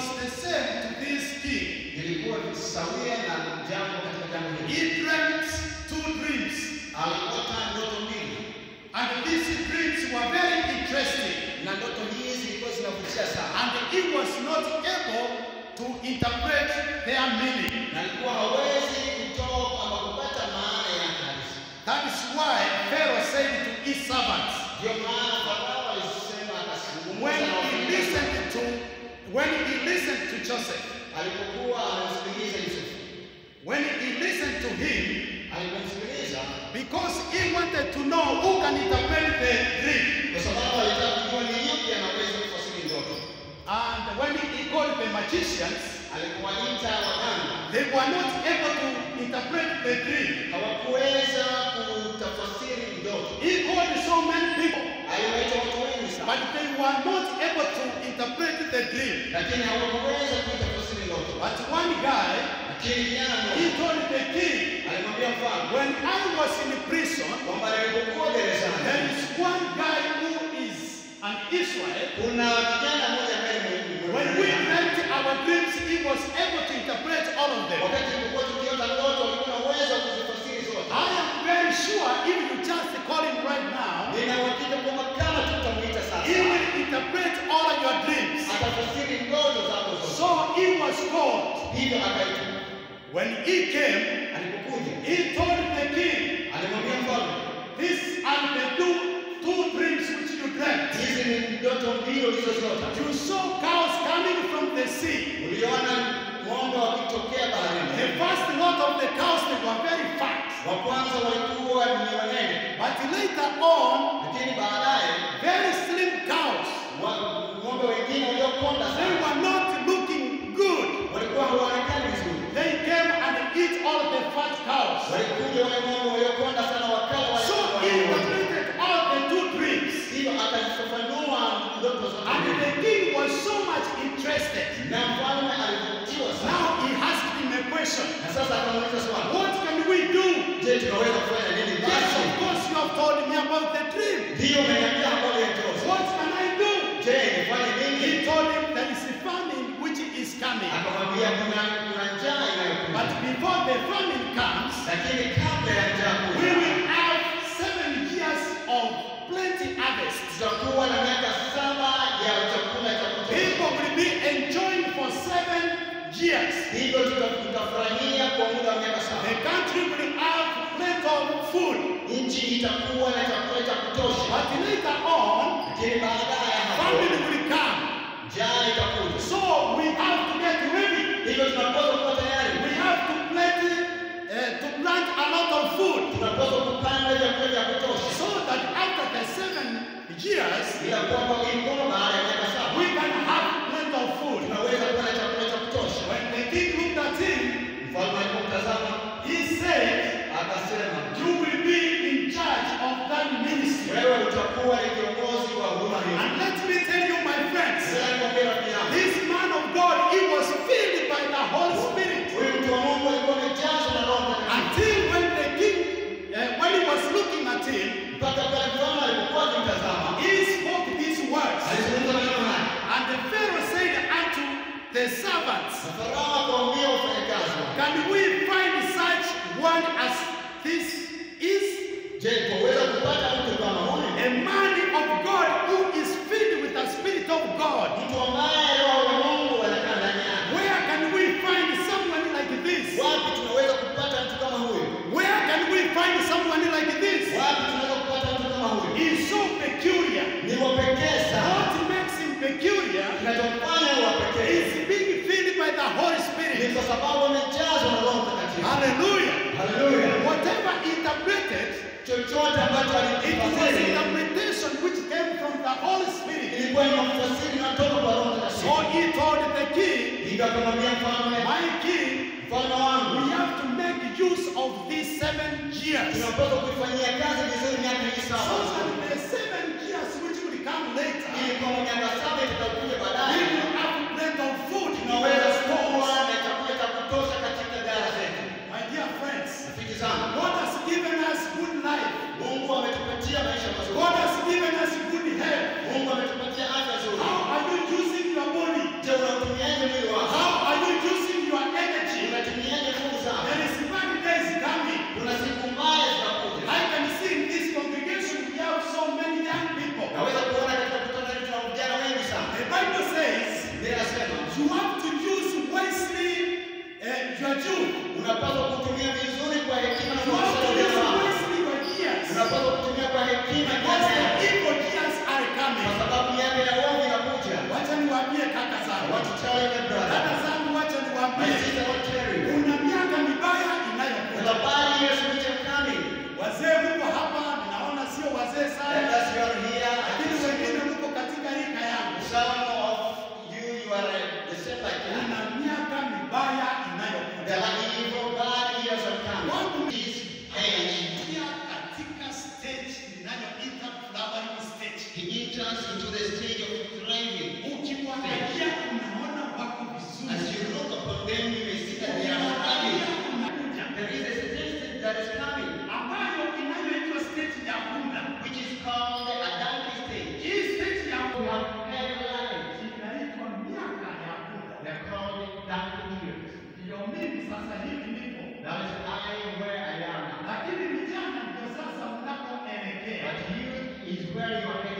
was the same to this king. ilikuwa sawia na jambo katika jambo hili. He dreamt two dreams, Aliota ndoto mbili and these dreams were very interesting, na ndoto hizi zilikuwa zinavutia sana, and he was not able to interpret their meaning. na alikuwa hawezi kutoa ama kupata maana yake halisi. That is why Pharaoh said to his servants, Ndio maana Farao alisema when akazungumza na he wafanyakazi listened to when he listened to Joseph, alipokuwa anamsikiliza Yusufu, when he listened to him, alipomsikiliza because he wanted to know who can interpret the dream. kwa sababu alitaka kujua ni yupi anaweza kufasiri ndoto. And when he called the magicians, Alipowaita waganga they were not able to interpret the dream. hawakuweza kutafasiri ndoto. He called so many people, Aliwaita watu wengi sana, but they were not able to interpret the dream. lakini hawakuweza kuitafasiri ndoto. But one guy, Lakini kijana he mmoja told the king, alimwambia mfalme when I was in prison, kwamba nilipokuwa gerezani there is one guy who is an Israel. kuna kijana mmoja ambaye ni When we dreamt our dreams, he was able to interpret all of them. wakati tulipokuwa tukiota ndoto alikuwa na uwezo wa kuzifasiri zote. I am very sure if you just call him right now, Nina uhakika kwamba kama tutamuita he sasa will interpret all of your dreams. atafasiri ndoto zako zote. So he was called. Hivyo akaitwa. When he came, Alipokuja he told the king, alimwambia mfalme, These are the two, two dreams which you dreamt. hizi ni ndoto mbili ulizoziota. You saw cows coming from the sea. Uliona ng'ombe wakitokea The baharini. first lot of the cows they were very fat. Wa kwanza walikuwa ni wanene, But later on, lakini baadaye very slim cows. wa- ng'ombe wengine waliokonda They sana were not looking good. walikuwa hawaonekani vizuri. They came and eat all the fat cows. Walikuja wale ng'ombe waliokonda sana wakala wale So he wanene wote. interpreted all the two dreams. Hivyo akazifafanua ndoto zote And mbili. the king was so much interested. na mfalme alivutiwa sana, Now he asked him a question. na sasa akamuuliza swali, What can we do? je, tunaweza kufanya nini Yes, basi? of course you have told me about the dream. Ndiyo umeniambia habari ya ndoto. What can I do? Je, nifanye He nini? told him there is a famine which is coming. Akamwambia kuna kuna njaa But inayokuja, before the famine comes, lakini kabla ya njaa we kuja will have seven years of plenty harvest. tutakuwa na miaka saba ya chakula cha kutosha. People will be enjoying for seven years. Hivyo tuta- tutafurahia kwa muda wa miaka The saba. country will have plenty of food. Nchi itakuwa na chakula cha kutosha, But later on, lakini baadaye ya hapo famine will come. njaa itakuja. So we have to get ready. Hivyo tunapaswa kuwa tayari, We have to plant, uh, to plant a lot of food tunapaswa kupanda vyakula vya kutosha, so that after the seven years, ila kwamba ilikuwa baada ya miaka saba we can have plenty of food. tunaweza kuwa na chakula cha kutosha. When the king looked at him, Mfalme alipomtazama he said, akasema, You will be in charge of that ministry. wewe utakuwa ni kiongozi wa huduma hii. And let me tell you, my friends, Sasa nikwambie rafiki yangu, this man of God, he was filled by the Holy Spirit. huyu mtu wa Mungu alikuwa amejazwa na Roho Mtakatifu Until when the king, uh, when he was looking at him, mpaka pale mfalme alipokuwa akimtazama he spoke these words. alizungumza maneno haya, And the Pharaoh said unto the servants, na Farao akawaambia wafanyakazi wake, Can we find such one as this is? je, twaweza kupata mtu kama huyu, A man of God who is filled with the Spirit of God. mtu ambaye Roho wa Mungu anakaa ndani yake? Where can we find someone like this? Wapi tunaweza kupata mtu kama huyu? Where can we find someone like this? Wapi tunaweza kupata mtu kama huyu? He is so peculiar. Ni wa pekee sana. What makes him peculiar Kinachomfanya ni wa pekee is being filled by the Holy ni Spirit. kwa sababu amejazwa na Roho Mtakatifu. Hallelujah. Haleluya! Whatever interpreted, Chochote ambacho it was alikifasiri interpretation which came from the Holy Spirit. ilikuwa ni mafasiri inatoka kwa Roho So Mtakatifu. he told the king, Hivyo akamwambia mfalme, My king, mfalme we wangu, have to make use of these seven years. tunapaswa kuifanyia kazi vizuri miaka hii So saba, that the seven years which will come later, ili kwamba miaka saba itakayokuja we baadaye will have plenty of food in tunaweza our kuwa stores. na chakula cha kutosha katika ghala zetu. My dear friends, Rafiki zangu, God has given us good life. Mungu ametupatia maisha mazuri. God has given us good health. Mungu ametupatia afya nzuri. How are you using your body? Je, unautumiaje mwili where you are